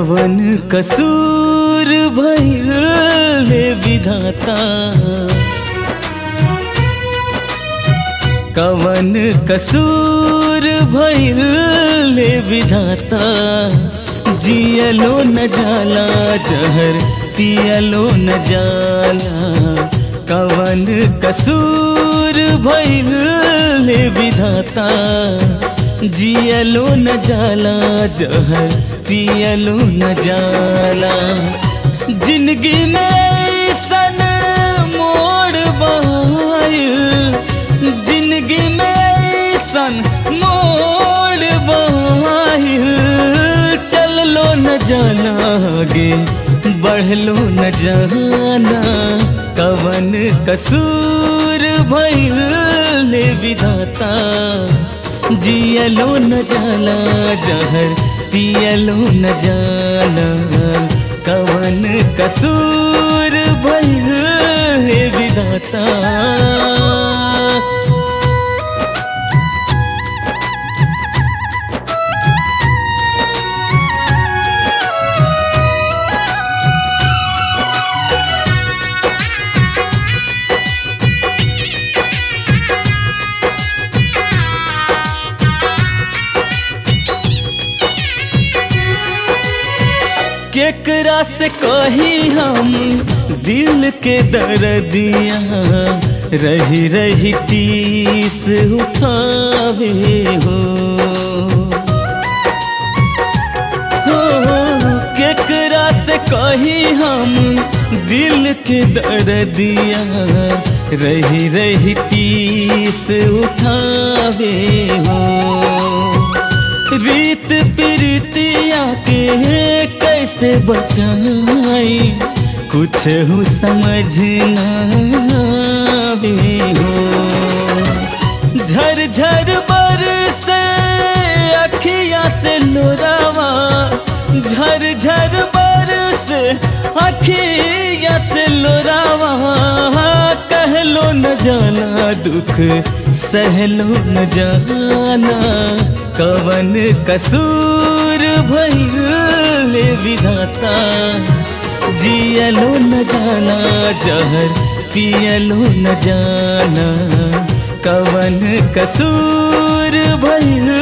कवन कसूर भइल ले विधाता कवन कसूर भइल ले विधाता जियलो न जाला जहर पियलो न जाला कवन कसूर भइल ले विधाता जियलो न जाला जहर पियलो न जाला जिंदगी में सन मोड़ बहायल जिंदगी में सन मोड़ बहायल चललो न जाना आगे बढ़लो न जाना कवन कसूर भइल ले विधाता जियलो न जाला जहर पियलो न जाला कवन कसूर भइल हे विधाता केकरा से कही हम दिल के दर्दिया रही रही टीस उठावे हो हो, केकरा से कही हम दिल के दर्दिया रही रही टीस उठावे हो रीत प्रीतिया के कैसे बचाई कुछ हो समझ ना आवे हो झर झर बर से अखिया से लोरावा झर झर बर से अखिया से लोरावा कहलो न जाना दुख सहलो न जाना कवन कसूर भइल विधाता जियलो न जाना जहर पियलो न जाना कवन कसूर भइल